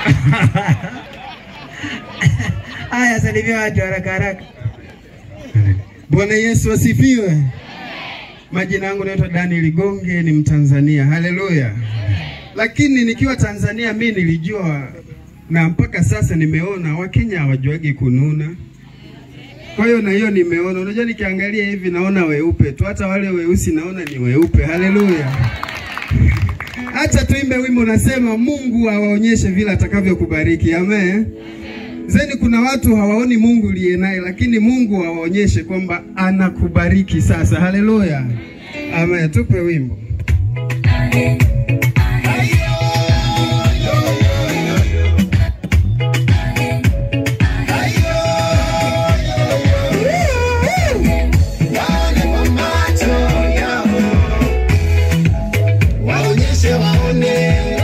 Haya, salimia watu haraka haraka. Bwana Yesu asifiwe. Majina yangu naitwa Daniel Gonge, ni Mtanzania. Haleluya. Lakini nikiwa Tanzania mi nilijua na mpaka sasa nimeona Wakenya hawajuagi kununa. Kwa hiyo na hiyo nimeona, unajua nikiangalia hivi naona weupe tu, hata wale weusi naona ni weupe. Haleluya. Acha tuimbe wimbo unasema Mungu awaonyeshe vile atakavyokubariki. Amen. Zeni kuna watu hawaoni Mungu uliye naye, lakini Mungu awaonyeshe kwamba anakubariki sasa. Haleluya. Amen. Tupe wimbo. waonyeshe waone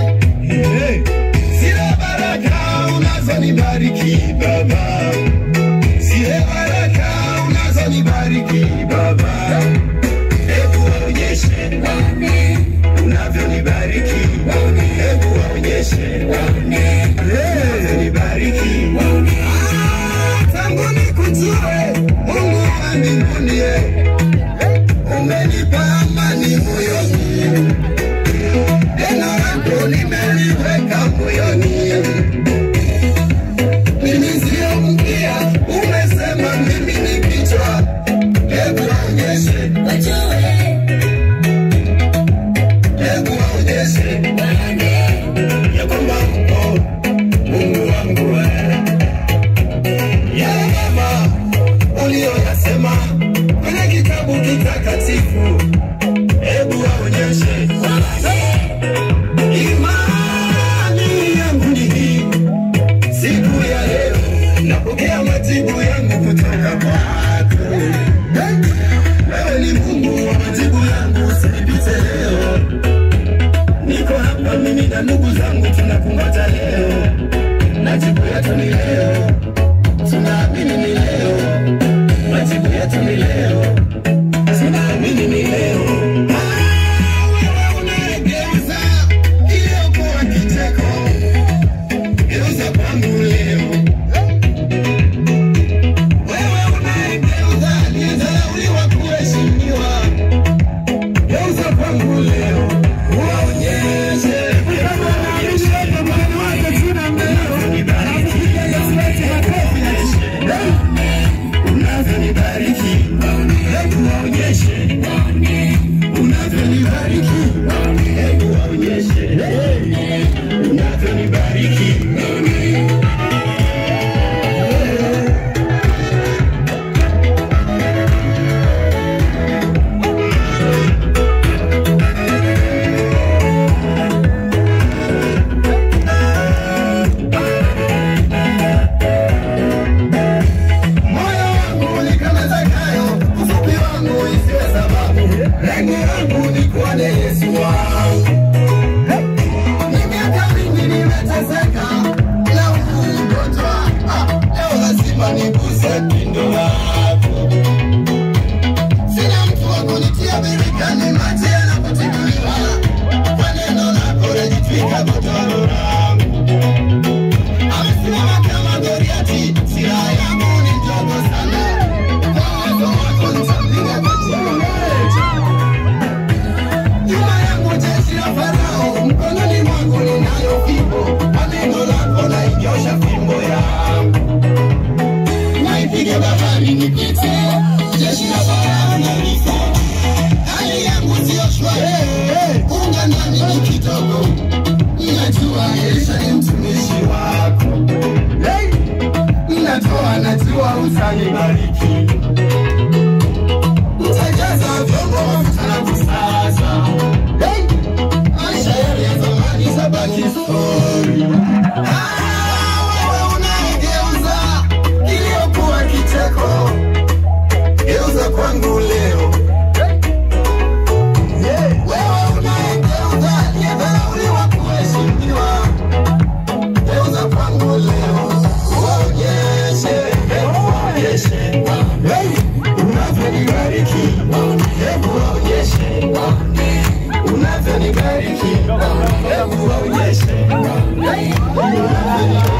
zile baraka unazonibariki Baba, zile baraka unazonibariki Baba, hebu waonyeshe unavyonibariki, hebu waonyeshe unavyonibariki Ah, tangu nikujue Mungu wa mbinguni, eh, umenipa amani moyoni neno lako nimeliweka moyoni, mimi sio mkia, umesema mimi ni kichwa. Hebu waonyeshe, hebu waonyeshe ya kwamba upo Mungu wangu wewe. Yale mema uliyoyasema kwenye kitabu kitakatifu, hebu waonyeshe Imani yangu ni hii, siku ya leo napokea majibu yangu kutoka kwako. Wewe ni Mungu wa majibu yangu, usinipite leo. Niko hapa mimi na ndugu zangu tunakungoja leo, majibu yetu ni leo, tunaamini ni leo, majibu yetu ni leo, tunaamini ni leo. Ah, wewe unayegeuza iliyokuwa kicheko, geuza kwangu leo. Wewe unayegeuza aliyedharauliwa kuheshimiwa, geuza kwangu leo. Waonyeshe unavyonibariki, hebu waonyeshe unavyonibariki, hebu waonyeshe unavyonibariki. Moyo wangu ni kama Zakayo, ufupi wangu isiwe sababu. Lengo langu ni kuone Yesu wangu. Ni miaka mingi nimeteseka na huu ugonjwa. Ah, leo lazima niguse pindo lako. Sina mtu wa kunitia birikani, maji yanapotibuliwa. Kwa neno lako najitwika godoro langu. Amesimama kama Goliati, silaha yangu ni ndogo sana. Kwa uwezo wako nitampiga kwa jina moja. Nyuma yangu jeshi la Farao, mkononi mwangu ninayo fimbo. Kwa neno lako nainyosha fimbo yangu. Naipige bahari nipite, jeshi la Farao nalifa. Hali yangu sio shwari, unga nami ni kidogo. Ninajua Elisha ni mtumishi wako. Hey! Ninatoa, najua utanibariki. Utajaza vyombo mafuta na kusaza. Hey! Maisha yale ya zamani zabaki story. Ah, wewe unayegeuza iliyokuwa kicheko, geuza kwangu leo. Wewe unayegeuza aliyedharauliwa kuheshimiwa, geuza kwangu leo. Uonyeshe, hebu waonyeshe Hallelujah.